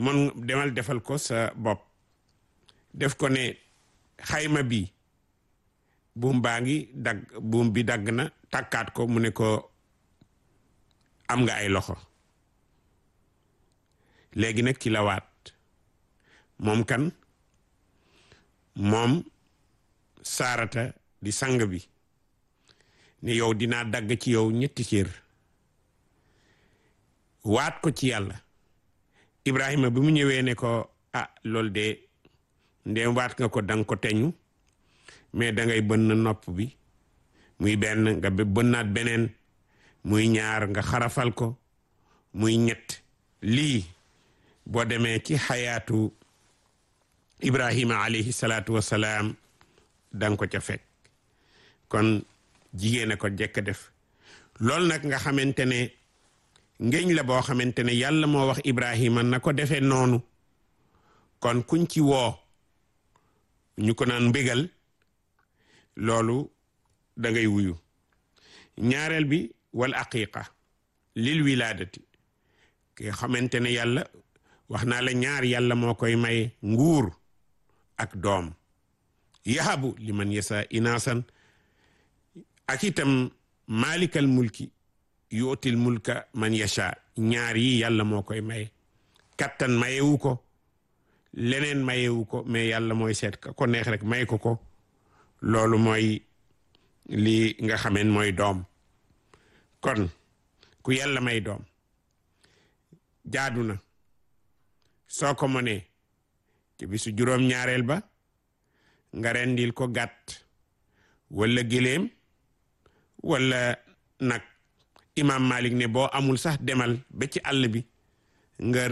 mon demal defal ko sa bopp def ko ne xayma bi buum baa ngi dagg buum bi dagg na takkaat ko mu ne ko am nga ay loxo léegi nag ki la waat moom kan moom saarata di sang bi ne yow dinaa dagg ci yow ñetti cër waat ko ci yàlla Ibrahima bi mu ñëwee ne ko ah loolu de ndéem waat nga ko danga ko teñu mais dangay bënn nopp bi muy benn nga bënnaat beneen muy ñaar nga xarafal ko muy ñett lii boo demee ci xayaatu Ibrahima alayhi salaatu wassalaam danga ko ca fekk kon jigéen a ko jekk def loolu nag nga xamante ne ngéñ la boo xamante ne yàlla moo wax Ibrahima na ko defee noonu kon kuñ ci woo ñu ko naan mbégal loolu da ngay wuyu ñaareel bi wal aqiqa lil wilaadati ki xamante ne yàlla wax naa la ñaar yàlla moo koy may nguur ak doom yahabu liman yasa inaasan ak itam maalikal mulki yuutil mulka man yasha ñaar yi yàlla moo koy may kattan mayewu ko leneen mayewu ko mais yàlla mooy seet ka ko neex rek may ko ko loolu mooy li nga xameen mooy doom kon ku yàlla may doom jaadu na soo ko mënee ci bisu juróom-ñaareel ba nga rendil ko gàtt wala giléem wala nag imam Malik ne boo amul sax demal ba ci àll bi nga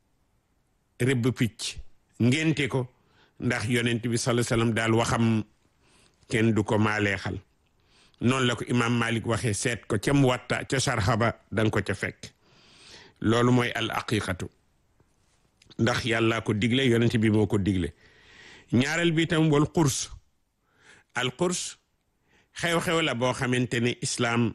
rëbb picc ngénte ko ndax yonent bi sallallahu alayhi wasallam daal waxam kenn du ko maaleexal noonu la ko imam Malik waxee seet ko ca Muwatta ca sarxaba danga ko ca fekk loolu mooy al aqiqatu ndax yàlla ko digle yonent bi moo ko digle ñaareel bi tam wal qurs al qurs xew-xew la boo xamante ne islaam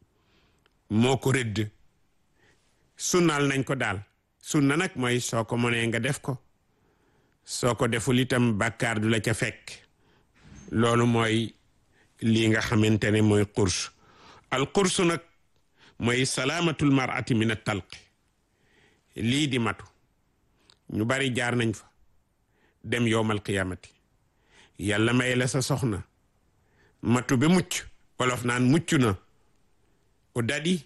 moo ko rëdd sunnaal nañ ko daal sunna nag mooy soo ko mënee nga def ko soo ko deful itam bàkkaar du la ca fekk loolu mooy lii nga xamante ne mooy qurs al qurs nag mooy salaamatul mar'ati min at talqi lii di matu ñu bari jaar nañ fa dem yowmal qiyamati yàlla may la sa soxna matu ba mucc wolof naan mucc na o daɗi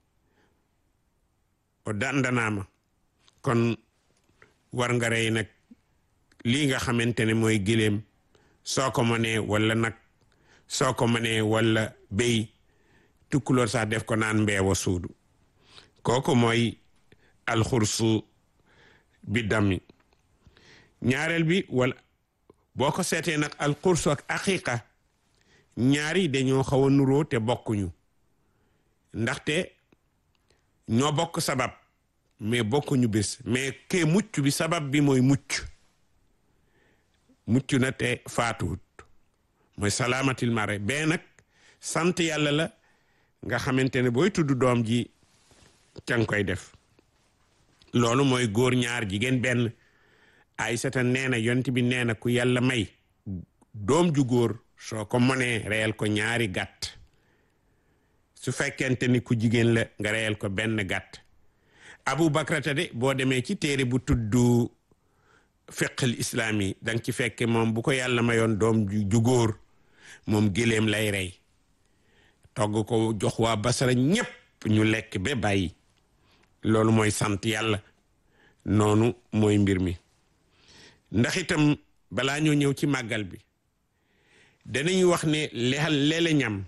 o dandanama kon war nga rey nag lii nga xamante ne mooy giléem soo ko mënee wala nag soo ko mënee wala béy tukkuloor sax def ko naan mbeewa suudu kooku mooy alxursu bi dammi ñaareel bi wala boo ko seetee nag alxursu ak aqiqa ñaari dañoo xaw a nuroo te bokkuñu ndaxte ñoo bokk sabab mais bokkuñu bés mais ke mucc bi sabab bi mooy mucc mucc na te faatuwut mooy salaamatil mare bee nag sant yàlla la nga xamante ne booy tudd doom ji ca nga koy def loolu mooy góor ñaar jigéen benn Aysata nee na yonent bi nee na ku yàlla may doom ju góor soo ko mënee reyal ko ñaari gàtt su fekkente ni ku jigéen la nga reyal ko benn gàtt Abu Bakrata de boo demee ci téere bu tudd fiqhul islaam yi danga ci fekke moom bu ko yàlla mayoon doom ju góor moom géléem lay rey togg ko jox waa Basra ñépp ñu lekk ba bàyyi loolu mooy sant yàlla noonu mooy mbir mi ndax itam balaa ñoo ñëw ci màggal bi danañu wax ne lexal leele ñam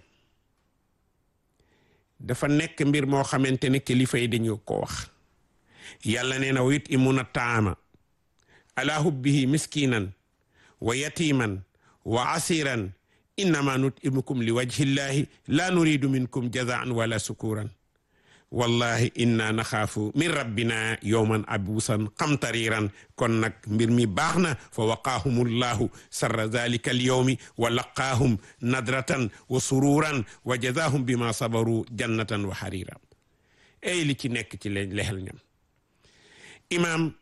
dafa nekk mbir moo xamante ne kilifa yi dañu ko wax yàlla nee na wa yut'imuna taama ala hubbihi miskinan wa yatiman wa asiran innama nut'imukum li wajhillahi la nuridu minkum jazaan wala sukuran wallahi inna naxaafu min rabbina yowman abuusan qamtariran kon nag mbir mi baax na fa waqaahum llahu sarra dalika alyowmi wa laqaahum nadratan wa sururan wa jazaahum bima sabaru jannatan wa harira ey li ci nekk ci leen lexel ñam imaam